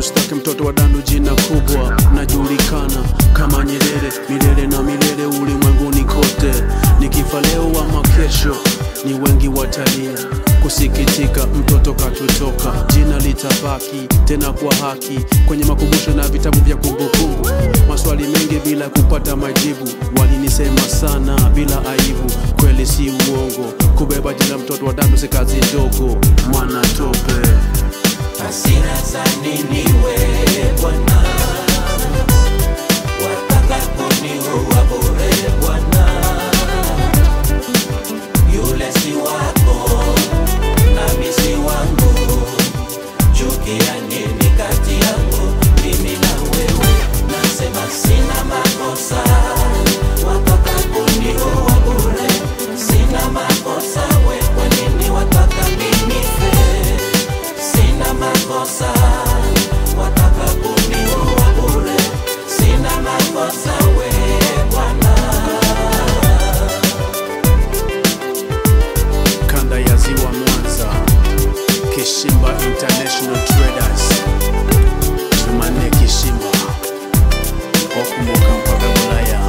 Mustaki mtoto wa dandu jina kubwa najulikana kama Nyerere milele na milele ulimwenguni kote nikifa leo ama kesho ni wengi watalia kusikitika mtoto katutoka jina litabaki tena kwa haki kwenye makumbusho na vitabu vya kumbukumbu maswali mengi bila kupata majibu walinisema sana bila aibu kweli si uongo kubeba jina mtoto wa dandu si kazi ndogo mwana tope hasira za nini we Bwana, wataka kuniua bure Bwana, yule si wako nami si wangu, chukia nini kati yangu mimi na wewe? Nasema sina makosa, wataka kuniua bure, sina makosa we, kwa nini wataka ninife? Sina makosa, wataka kuniua bure, sina makosa we Bwana. kanda ya ziwa Mwanza, Kishimba International Traders, Jumanne Kishimba, wakumbuka mpaka Ulaya.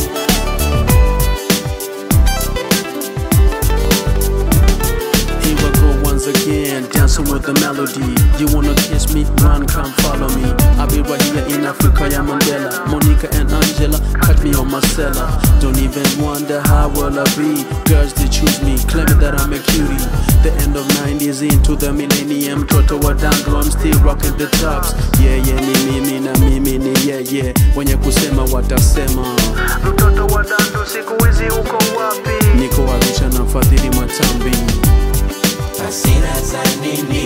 Here I go once again, dancing with the melody. You wanna kiss me? Run, come follow me. I'll be right here in Africa, yeah, Mandela. Monica and Angela, cut me on my cellar. Don't even wonder how will I be. Girls, they choose me, claiming that I'm a cutie. The end of 90s into the millennium. Toto wa dango, I'm still rocking the tops. Yeah, yeah, ni mimi na mimi ni yeah, yeah. Wenye kusema watasema. Mtoto wa dango, siku hizi uko wapi? Niko Arusha na fadhili matambi. Hasira za nini